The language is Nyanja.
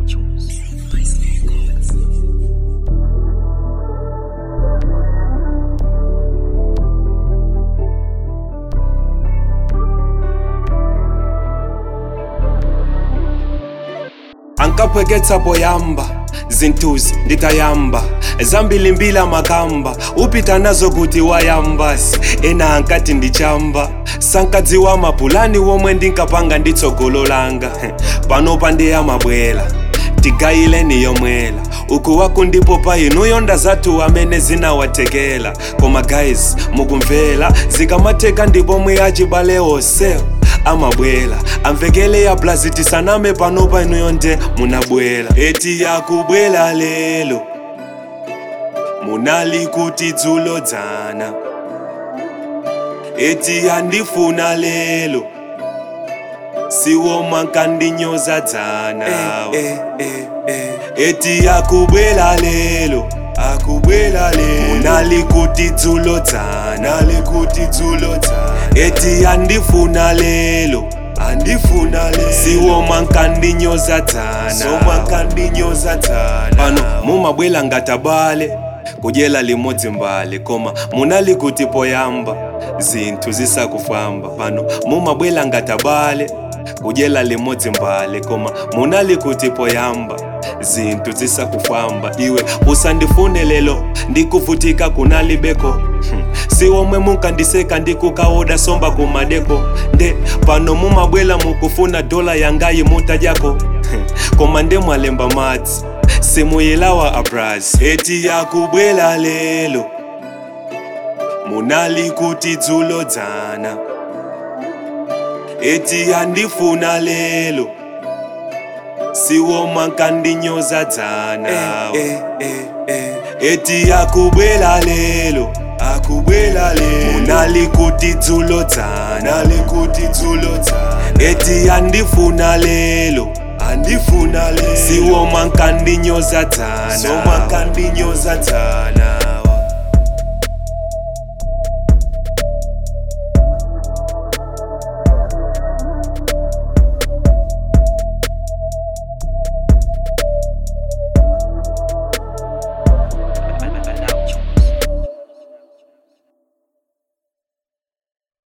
ankapweketsa poyamba zinthuzi nditayamba zambilimbili amakamba upita nazo kuti wayambasi ena ankati ndichamba sankadziwa mapulani womwe ndinkapanga nditsogolo langa panopa ndiyamabwera tigayileni yomwela uku waku ndipo pa inuyo ndazathu amene zinawatekela koma guys mukumvera zikamatheka ndipo mwe achibale onsewo amabwera amvekele ya blaziti saname panopa inuyo nde munabwera eti yakubwera lelo munali kuti dzulo dzana eti yandifuna lelo siwo mwankandinyoza dzana Eh, eh, eh. eti yakubwera lelo akubwera lelo munali kuti dzulo dzana nali kuti dzulo dzana eti andifuna lelo andifuna lelo siwo mwankandinyoza dzana So mwankandinyoza dzana. pano mumabwela ngatabale kudyela limodzi mbale koma munali kuti poyamba zinthu zisakufamba pano mumabwela ngatabale kudyela limodzi mbale koma munali kuti poyamba zinthu zisakufamba iwe usandifune lelo ndikuvutika kunalibeko Hmm. si omwe munkandiseka ndikukaoda somba kumadeko nde pano mumabwela mukufuna dola yangayi mutadyako Hmm. koma nde mwalemba madzi simuyilawa abras eti yakubwela lelo munali kuti dzulo dzana eti yandifuna lelo siwo mwankandinyoza dzana Eh, eh, eh. eti yakubwela lelo akubwela lelo munali kuti dzulo dzana nali kuti dzulo dzana eti yandifuna lelo andifuna lelo siwo mwankandinyoza dzana So mwankandinyoza dzana.